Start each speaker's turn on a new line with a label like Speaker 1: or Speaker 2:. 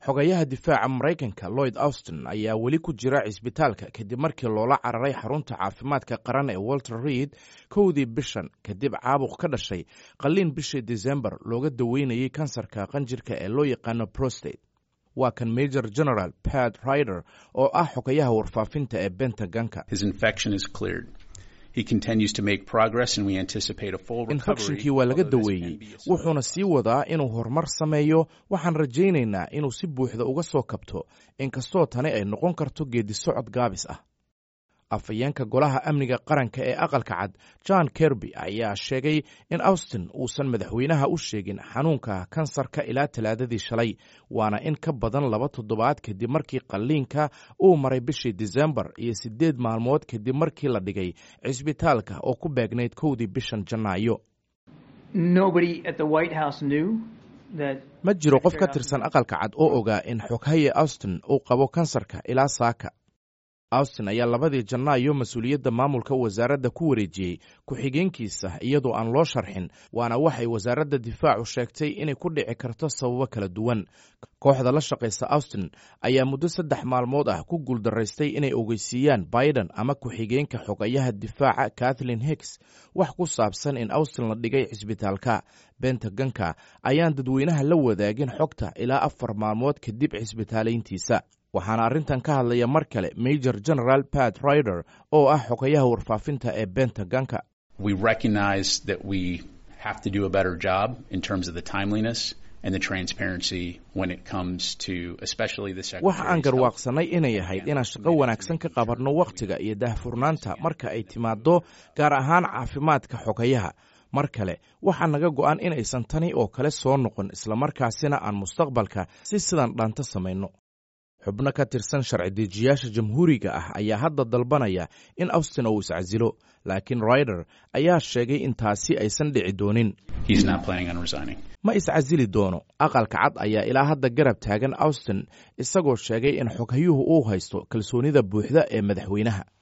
Speaker 1: xogayaha difaaca maraykanka lloyd austin ayaa weli ku jira cisbitaalka kadib markii loola cararay xarunta caafimaadka qaran ee walter reid kowdii bishan kadib caabuq ka dhashay qalliin bishii desembar looga daweynayay kansarka qanjirka ee loo yaqaano prostate waa kan major general pat rider oo ah xogayaha warfaafinta ee bentaganka infekshinkii waa laga daweeyey wuxuuna sii wadaa inuu horumar sameeyo waxaan rajaynaynaa inuu si buuxda uga soo kabto inkastoo tani ay noqon karto geedisocod gaabis ah afhayeenka golaha amniga qaranka ee aqalka cad john kerby ayaa sheegay in austin uusan madaxweynaha u sheegin xanuunka kansarka ilaa talaadadii shalay waana in ka badan laba toddobaad kadib markii qalliinka uu maray bishii disembar iyo siddeed maalmood kadib markii la dhigay cisbitaalka oo ku beegnayd kowdii bishan janaayo ma jiro qof ka tirsan aqalka cad oo ogaa in xoghaye austin uu qabo kansarka ilaa saaka austin ayaa labadii janaayo mas-uuliyadda maamulka wasaaradda ku wareejiyey ku-xigeenkiisa iyadoo aan loo sharxin waana waxay wasaaradda difaacu sheegtay inay ku dhici karto sababo kala duwan kooxda la shaqaysa austin ayaa muddo saddex maalmood ah ku guuldaraystay inay ogeysiiyaan biden ama ku-xigeenka xogayaha difaaca kathleen hicks wax ku saabsan in austin la dhigay cisbitaalka bentaganka ayaan dadweynaha la wadaagin xogta ilaa afar maalmood kadib cisbitaalayntiisa waxaana arrintan ka hadlaya mar kale major general pat rider oo ah xogayaha warfaafinta ee bentaganka waxa aan garwaaqsanay inay ahayd inaan shaqo wanaagsan ka qabanno wakhtiga iyo daahfurnaanta marka ay timaaddo gaar ahaan caafimaadka xogayaha mar kale waxaa naga go'an inaysan tani oo kale soo noqon islamarkaasina aan mustaqbalka si sidan dhaanto samayno xubno ka tirsan sharci dejiyaasha jamhuuriga ah ayaa hadda dalbanaya in austin uu iscasilo laakiin rider ayaa sheegay in taasi aysan dhici doonin ma iscasili doono aqalka cad ayaa ilaa hadda garab taagan austin isagoo sheegay in xoghayuhu uu haysto kalsoonida buuxda ee madaxweynaha